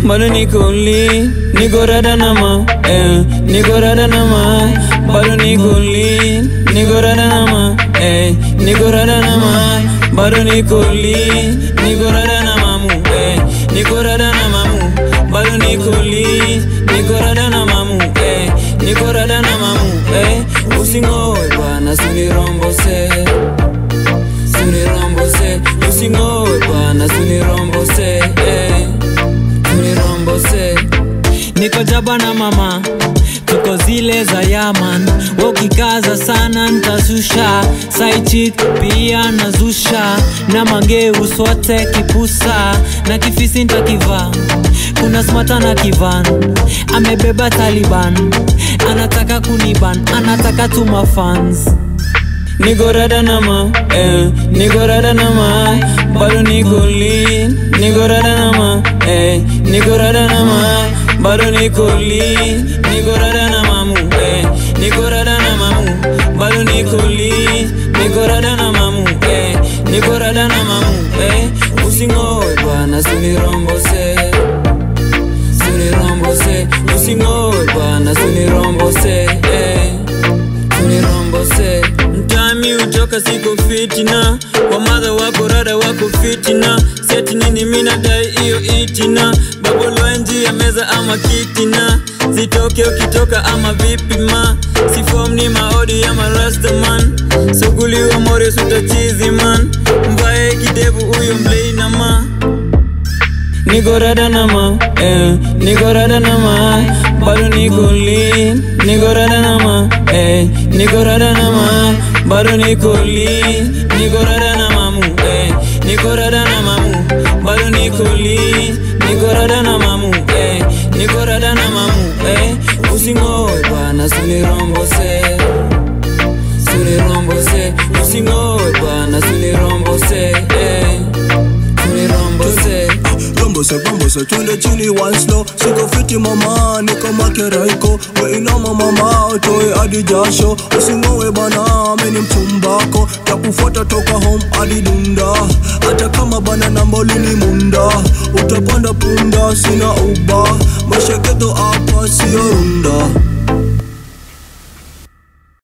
bado niko li niko rada na ma eh, niko rada na ma bado niko li niko rada na ma eh, niko rada na ma bado niko li niko rada na mamu eh, niko rada na mamu bado niko li niko rada na mamu eh, niko rada na mamu eh, usingoe bana sunirombose sunirombose usingoe bana sunirombose eh, sunirombose niko jaba na mama tuko zile za yaman wakikaza sana ntazusha saichik pia nazusha na mangeu sote kipusa na kifisi ntakivaa kuna smata na kivan amebeba taliban anataka kuniban anataka tuma fans niko rada na ma eh, niko rada na ma bado niko li niko rada na ma eh, niko rada na ma bado niko li niko rada na mamu eh, niko rada na mamu bado niko li niko rada na mamu eh, niko rada na mamu eh, usingoe bwana sunirombose sunirombose usingoe bwana sunirombose eh, sunirombose mtami utoka siko fitina wamadha wako rada wako fitina seti nini minadai iyo itina babolwenji ya meza ama kitina zitoke ukitoka ama vipi ma sifom ni maodi ya marastaman suguliwa mores utachizi man mvae kidevu huyo mleina ma niko rada na ma eh, niko rada na ma bado niko li niko rada na ma eh, niko rada na ma bado niko li niko rada na mamu eh, niko rada na mamu bado niko li niko rada na mamu eh, niko rada na mamu eh, usingoe bwana sunirombose sunirombose usingoe bwana sunirombose eh, sunirombose Rombose, rombose, twende chini one slow Siko fiti mama, niko makeraiko Weinama mama, utoe hadi jasho Usingowe bana, mimi ni mchumbako Takufuata toka home hadi dunda Hata kama bana namboli ni munda Utapanda punda, sina uba Maisha geto hapa, sio runda